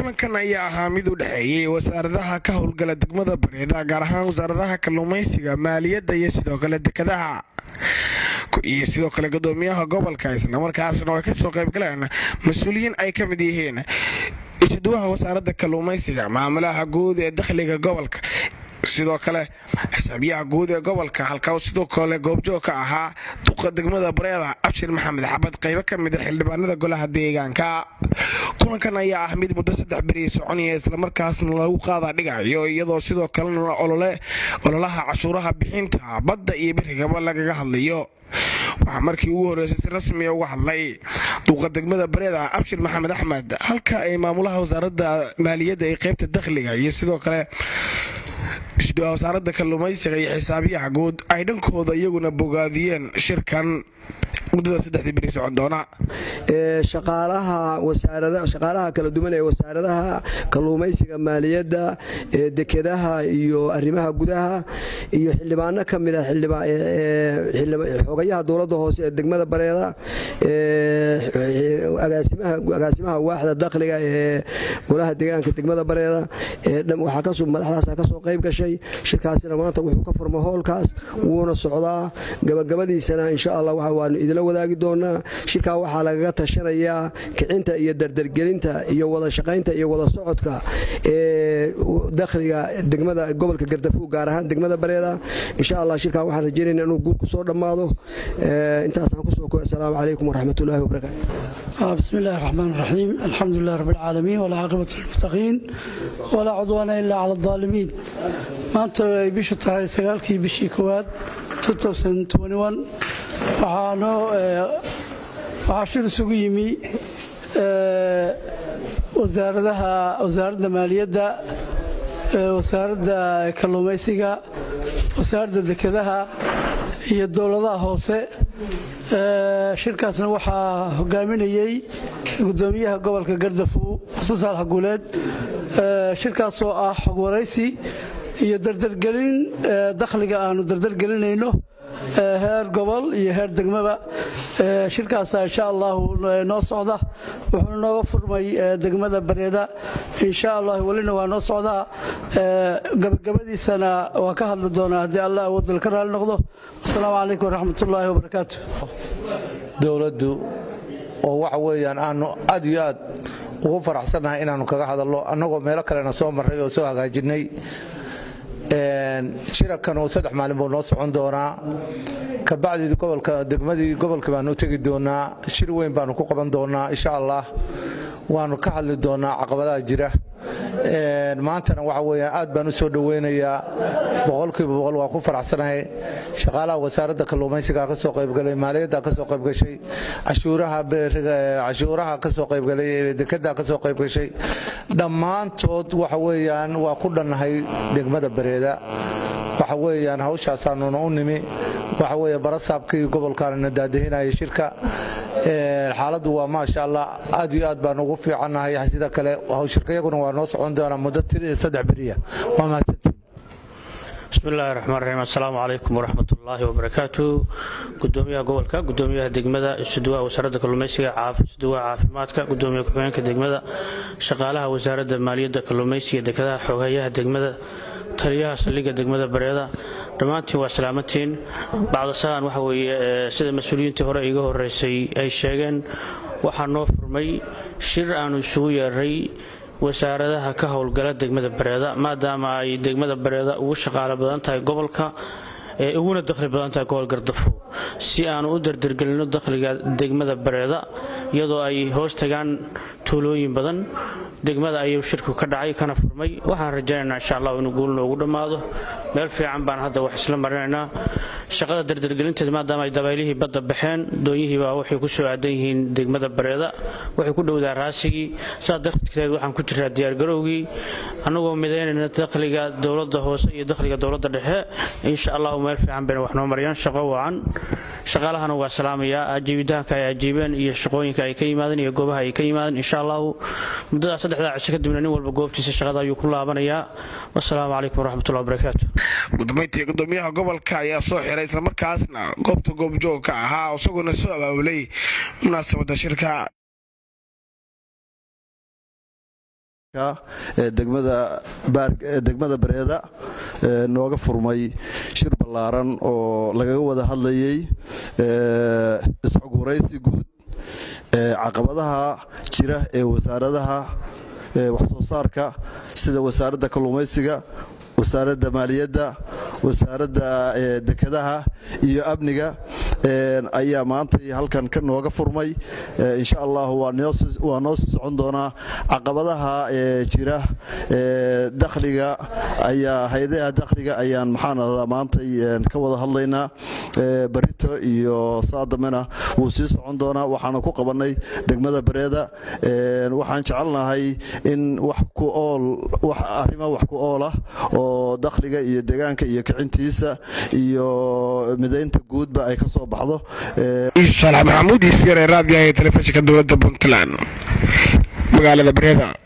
kulankan ayaa ahaa mid u dhexeeyey wasaaradaha ka howlgala degmada bareeda gaar ahaan wasaaradaha kalluumaysiga maaliyadda iyo sidoo kale dekadaha iyo sidoo kale gudoomiyaha gobolka islamarkaasna ay kasoo qaybgaleen mas-uuliyiin ay ka mid yihiin isuduwaha wasaaradda kalluumaysiga maamulaha guud ee dakhliga gobolka sidoo kale xisaabiyaha guud ee gobolka halka sidoo kale goobjoog ka ahaa duqa degmada bareeda abshir maxamed xabad qaybo ka mida xildhibaanada golaha deegaanka kulankan ayaa ah mid muddo saddex beri soconaya islamarkaasna lagu qaada dhigayo iyadoo sidoo kalena ololaha cashuuraha bixinta badda iyo berigaba lagaga hadlayo waxaa markii ugu horreysay si rasmiya uga hadlay duuqa degmada bareeda abshir maxamed axmed halka ay maamulaha wasaaradda maaliyadda ee qaybta dakhliga iyo sidoo kale wasaaradda kalluumaysiga iyo xisaabiyaha guud ay dhankooda iyaguna bogaadiyeen shirkan muddada saddexdii beri socon doona shaqaalaha kala duwan ee wasaaradaha kalluumaysiga maaliyadda dekedaha iyo arrimaha gudaha iyo xildhibaano ka mida xogayaha dowladda hoose ee degmada bareeda agaasimaha waaxda dakhliga ee golaha deegaanka degmada bareeda madaxdaasa kasoo qayb gashay shirkaasina maanta wuxuu ka furma hoolkaas wuuna socdaa gabagabadiisana insha allah waanu idila wadaagi doonaa shirkaa waxaa lagaga tashanayaa kicinta iyo dardargelinta iyo wada shaqaynta iyo wada socodka ee dakhliga degmada gobolka gardafuug gaar ahaan degmada bareeda insha allah shirkaa waxaan rajaynayna inuu guur ku soo dhammaado intaasaan kusoo koy asalaamu calaykum waraxmatullahi wabarakaatu بسم الله الرحمن الرحيم الحمد لله رب العالمين والعاقبة للمتقين ولا عدوان إلا على الظالمين maanta ay bishu tahay sagaalkii bishii koowaad waxaa shir isugu yimi wasaaradda maaliyadda wasaaradda kalluumaysiga wasaaradda dekedaha iyo dowladaha hoose shirkaasna waxaa hogaaminayey gudoomiyaha gobolka gardafu xuseen saalax guuleed shirkaasoo ah xog waraysi iyo dardargelin dakhliga aanu dardargelinayno heer gobol iyo heer degmaba shirkaasa insha allahu noo socda wuxuuna nooga furmay degmada bareeda insha allah welina waa noo socdaa gabagabadiisana waa ka hadli doonaa haddii allah awoodal ka raali noqdo wasalaamu calaykum waraxmatullaahi wabarakaatu dowladdu oo waxa weeyaan aanu aad iyo aad ugu faraxsannahay inaannu kaga hadallo annagoo meelo kalena soo marray oo soo hagaajinnay shirakan uu saddex maalin buu noo socon doonaa kabacdii gobolka degmadii gobolka baanu u tegi doonaa shir weyn baanu ku qaban doonaa insha allah waanu ka hadli doonaa caqabadaha jira maantana waxa weeyaan aad baan u soo dhoweynayaa boqolkiiba boqol waan ku faraxsanahay shaqaalaha wasaaradda kalluumaysiga ka soo qaybgalay maaliyadda ka soo qaybgashay cashuuraha ka soo qaybgalay dekada ka soo qaybgashay dhammaantood waxa weeyaan waa ku dhannahay degmada bareeda waxa weeyaan hawshaasaanuna u nimi waxa weeye barasaabkii gobolkaanana daadahinaya shirka xaaladdu waa maasha allah aad iyo aad baan ugu fiicannahay sida kale shirkayaguna waa noo socon doonaa muddo saddex beriya waa mahadsantiin bismi illaahi raxmaan raxiim assalaamu calaykum waraxmat ullaahi wabarakaatu gudoomiyaha gobolka gudoomiyaha degmada isuduwaha wasaaradda kalluumaysiga isuduwaha caafimaadka gudoomiya ku-xigeenka degmada shaqaalaha wasaaradda maaliyadda kalluumaysiga dekadaha xoghayaha degmada taliyaha saldhigga degmada bareeda dhammaantiin waa salaamantiin bacdasalaan waxa weeye sida mas-uuliyiintii hore iiga horeysay ay sheegeen waxaa noo furmay shir aanu isugu yeeray wasaaradaha ka howlgala degmada bareeda maadaama ay degmada bareeda ugu shaqaalo badan tahay gobolka ee uguna dakhli badan tahay gobol gardafo si aanu u dardargelino dakhliga degmada bareeda iyadoo ay hoos tagaan tuulooyin badan degmada ayuu shirku ka dhacay kana furmay waxaan rajaynaynaa insha allah inuu guul noogu dhammaado meel fiican baan hadda wax isla marinaynaa shaqada dardargelinteeda maadaama ay dabaylihii badda baxeen doonyihiibaa waxay ku soo aadan yihiin degmada bareeda waxay ku dhowdaa raasigii saas darteed waxaan ku jiraa diyaargarowgii annagoo midaynayna dakhliga dowladda hoose iyo dakhliga dowladda dhexe insha allahu meel fiican bayna wax noo mariyaan shaqo wacan shaqaalahana waa salaamayaa ajiibitaanka ay ajiibeen iyo shaqooyinka ay ka yimaadeen iyo goobaha ay ka yimaadeen insha allahu muddadaas saddexdaa cisho kadibna nin walba goobtiisa shaqada ayuu ku laabanayaa wasalaamu calaykum waraxmatullahi wabarakaatu gudamayntii gudoomiyaha gobolka ayaa soo xiray islamarkaasna goobta goobjoogka ahaa isaguna soo abaabulay munaasabadda shirka ee degmada bareeda nooga furmay shir ballaaran oo lagaga wada hadlayay isxogwaraysi guud caqabadaha jira ee wasaaradaha waxsoo saarka sida wasaaradda kalluumaysiga wasaaradda maaliyadda wasaaradda dekedaha iyo amniga ayaa maantay halkan ka nooga furmay insha allah waa noo sii socon doonaa caqabadaha jira dakhliga ayaa hay-adaha dakhliga ayaan maxaan ahdaa maantay ka wada hadlaynaa barito iyo saadamena wuu sii socon doonaa waxaana ku qabannay degmada bareeda waxaan jecelnahay in wax ku ool wax arrimo wax ku ool ah oo dakhliga iyo deegaanka iyo kicintiisa iyo midaynta guudba ay ka soo baxdo saalax maxamuud iyo fiire raadiyaha ee telefishinka dowladda puntland magaalada bareeda